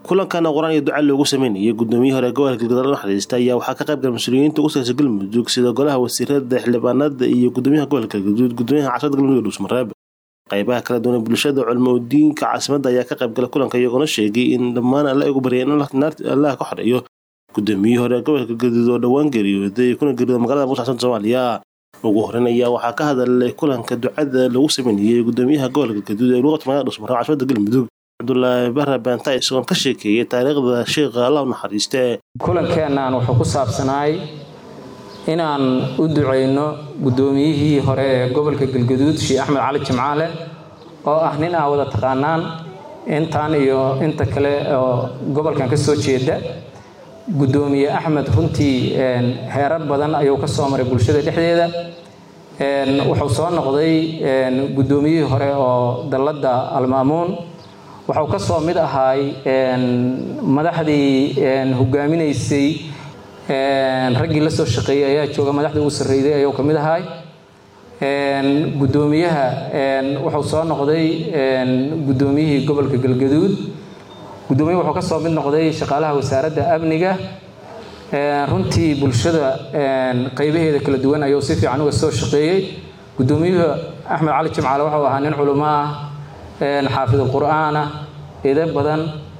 kulankan qur-aan iyo duca loogu sameynayay gudoomiyihii hore gobolka galgaduud naxariista ayaa waxaa ka qayb galay mas-uuliyiinta ugu sareysa galmudug sida golaha wasiirada xildhibaanada iyo gudoomiyaha gobolka galgaduud gudoomiyaha caasimada galmudug dhuusmareeb qaybaha kala duwan bulshada culmo diinka caasimada ayaa ka qayb galay kulanka iyagoona sheegay in dhammaan alla ugu baryay in allaha ka xoreeyo gudoomiyihii hore gobolka galgaduud oo dhowaan geeriyooday kuna geeriyooda magaalada muqdisho soomaaliya ugu horeyn ayaa waxaa ka hadalay kulanka ducada lagu sameynayay gudoomiyaha gobolka galgaduud ee luuqadka magaalada dhuusmareeb caasimada galmudug cabdulaahi bare beenta isagoon ka sheekeeyay taariikhda sheekha allah u naxariiste kulankeennan wuxuu ku saabsanaay inaan u ducayno guddoomiyihii hore ee gobolka galgaduud sheekh axmed cali jimcaale oo ah nin aa wada taqaanaan intaan iyo inta kale oo gobolkan ka soo jeeda guddoomiye axmed runtii heerar badan ayuu ka soo maray bulshada dhexdeeda wuxuu soo noqday guddoomiyihii hore oo dalladda almaamuun waxuu ka soo mid ahaay madaxdii hogaaminaysay raggii la soo shaqeeyey ayaa jooga madaxdii ugu sarreeyday ayuu ka mid ahaay guddoomiyaha wuxuu soo noqday guddoomiyihii gobolka galgaduud guddoomiyaha wuxuu ka soo mid noqday shaqaalaha wasaaradda amniga runtii bulshada qaybaheeda kala duwan ayuu si fiican uga soo shaqeeyey guddoomiyuhu axmed cali jimcaale wuxuu ahaa nin culimo ah xaafidul qur'aan ah ide badan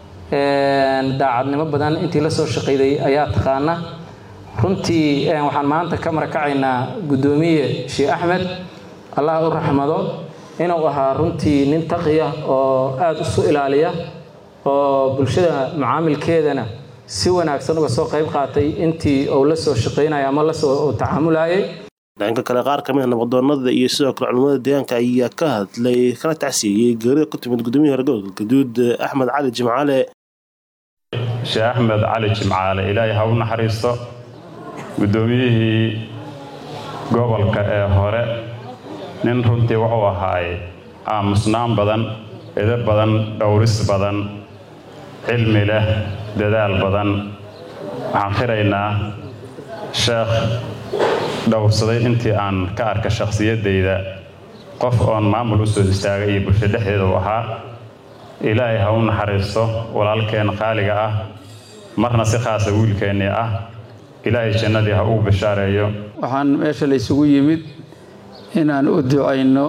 daacadnimo badan intii la soo shaqayday ayaa taqaana runtii waxaan maanta ka marakacaynaa guddoomiye sheekh axmed allah u raxmado inuu ahaa runtii nin taqiya oo aada isu ilaaliya oo bulshada macaamilkeedana si wanaagsan uga soo qayb qaatay intii uu la soo shaqaynaya ama lasoo tacaamulayay dhanka kale qaar ka mid a nabadoonada iyo sidoo kale culimmada deegaanka ayaa ka hadlay kana tacsiiyey geerida ku timid gudoomiyii hore gobolka galgaduud axmed cali jimcaale sheekh axmed cali jimcaale ilaahay ha u naxariisto guddoomiyihii gobolka ee hore nin runtii wuxuu ahaay aamusnaan badan edo badan dhowris badan cilmi leh dadaal badan waxaan qiraynaa sheekh dhowrsaday intii aan ka arka shakhsiyaddayda qof oon maamul u soo istaagay iyo bulsho dhexdeeda u ahaa ilaahay ha u naxariisto walaalkeen qaaliga ah marna si khaasa wiilkeennii ah ilaahay jannadii ha ugu bishaareeyo waxaan meesha la ysugu yimid inaan u ducayno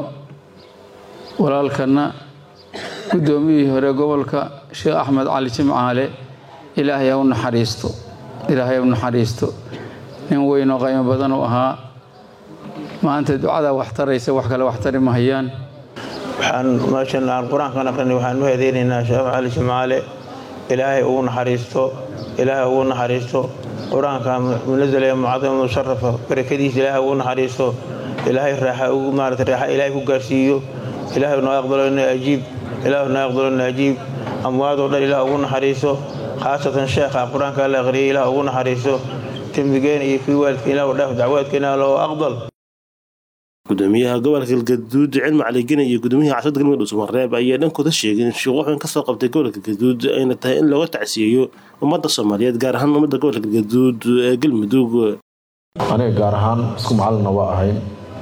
walaalkanna guddoomiyihii hore gobolka sheekh axmed cali jimcaale ilaahay ha u naxariisto ilaahay ha u naxariisto nin weynoo qaymo badan u ahaa maanta ducada wax taraysa wax kale wax tari mahayaan waxaan meeshan aan qur-aankan aqrinay waxaan u hedeynaynaa sheekh cali jimcaale ilaahay ugu naxariisto ilaahay ugu naxariisto qur-aanka munazala ee mucadama musharafa barakadiisa ilaahay ugu naxariisto ilaahay raaxa ugu maarata raaxa ilaahay ku gaarsiiyo ilaahay noo aqbalo ina ajiib ilaahay noo aqbalo ina ajiib amwaadoo dhan ilaah ugu naxariiso khaasatan sheekha qur-aanka la aqriyay ilaah ugu naxariiso dembigeena iyo kii waalidka ilah dhaaf dacwaadkeena loo aqbal gudoomiyaha gobolka galgaduud cilmi caligene iyo gudoomiyaha caasimada galmudug dhuusmareeb ayaa dhankooda sheegay in shuquuxin kasoo qabtay gobolka galgaduud ayna tahay in looga tacsiyeeyo ummadda soomaaliyeed gaar ahaan ummadda gobolka galgaduud ee galmudug aniga gaar ahaan isku macalina waa ahayn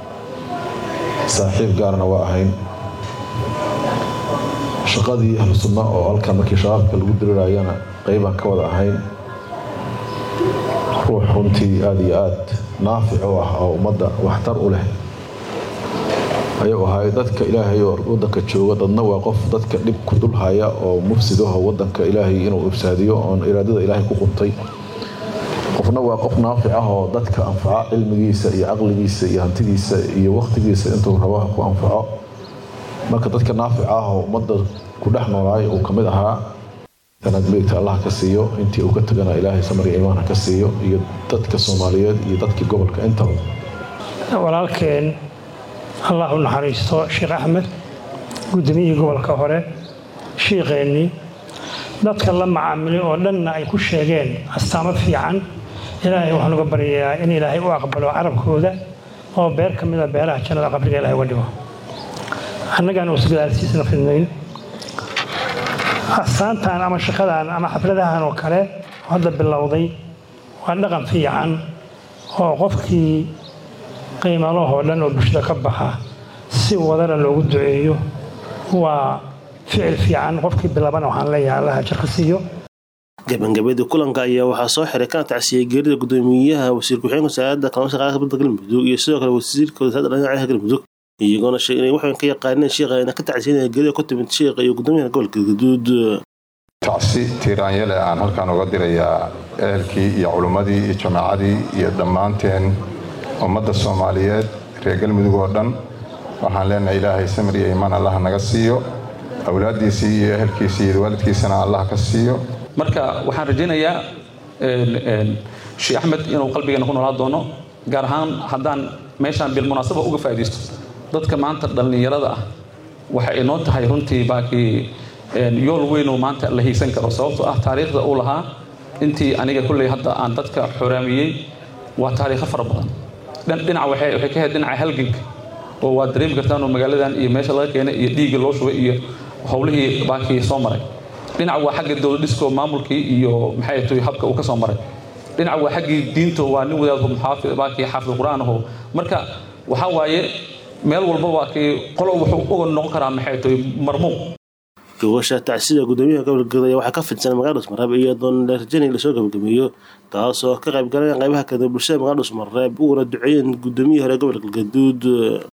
saaxiib gaarna waa ahayn shaqadii ahlu sunna oo halkan markii shabaabka lagu dirirayana qeybaan ka wada ahayn ruux runtii aada iyo aad naafic u ah oo ummadda waxtar u leh ayuu ahay dadka ilaahay oo wadanka jooga dadna waa qof dadka dhib ku dulhaya oo mufsidaho wadanka ilaahay inuu ifsaadiyo oon iraadada ilaahay ku quntay qofna waa qof naafic ah oo dadka anfaco cilmigiisa iyo caqligiisa iyo hantidiisa iyo wakhtigiisa intuu rabo ku anfaco marka dadka naafic ah oo ummadda ku dhex noolaay uu ka mid ahaa sanad meegta allah ka siiyo intii uu ka tagana ilaahay samariga iimaan ha ka siiyo iyo dadka soomaaliyeed iyo dadkii gobolka intaba walaalkeen allah u naxariisto sheekh axmed guddoomiyihii gobolka hore shiiqeennii dadka la macaamilay oo dhanna ay ku sheegeen astaamo fiican ilaahay waxaan uga baryayaa in ilaahay u aqbalo carabkooda oo beer ka mida beeraha jannada qabriga ilahay uga dhigo annagaan uusa gadaalsiisna fidnayn astaantan ama shaqadan ama xafladahan oo kale hadda bilowday waa dhaqan fiican oo qofkii qiimalahoo dhan oo bulshada ka baxa si wadana loogu duceeyo waa ficil fiican qofkii bilabana waxaan leeyahay allaha jarka siiyo gabagabadii kulanka ayaa waxaa soo xiray kana tacsiyey geerida gudoomiyaha wasiir ku-xigeenka wasaaradda kalluumaysiga qaranka badda galmudug iyo sidoo kale wasiirka wasaaradda dhinaca galmudug iyagoona sheegay inay waxaan ka yaqaaneen sheekha ina ka tacsiinaya geerida ku timid sheekha iyo gudoomiyaha gobolka galgaduud tacsi tiiraanyale aan halkaan uga dirayaa ehelkii iyo culummadii iyo jamaacadii iyo dhammaanteen ummadda soomaaliyeed reer galmudug oo dhan waxaan leenahay ilaahay samir iyo iimaan allah naga siiyo awlaaddiisii iyo ehelkiisii iyo waalidkiisana allah ka siiyo marka waxaan rajaynayaa sheekh axmed inuu qalbigeena ku noolaa doono gaar ahaan haddaan meeshaan bilmunaasaba uga faa'iidaysto dadka maanta dhallinyarada ah waxa ay noo tahay runtii baakii yool weynoo maanta la hiigsan karo sababtoo ah taariikhda uu lahaa intii aniga kulley hadda aan dadka xoraamiyey waa taariikho fara badan dhinaca waxay ka ahayd dhinaca halganka oo waad dareemi kartaanoo magaaladan iyo meesha laga keenay iyo dhiiggii loo shubay iyo howlihii baakii soo maray dhinac waa xagga dowladhisko maamulkii iyo maxay tahay habka uu ka soo maray dhinac waa xaggii diinto waa nin wadaadku muxaafid baakii xaafid qur'aan aho marka waxaa waaye meel walba waa kii qolo wuxuu uga noqon karaa maxay tahay marmuuq gogosha tacsida gudoomiyaha gobolka galgaduud ayaa waxaa ka fidsan magaalada dhusmareeb iyadoon la rajaynay lasoo gabagabeeyo taasoo ka qayb galayaan qaybaha kale bulshada magaalada dhusmareeb uguna duceeyeen gudoomiyihii hore gobolka galgaduud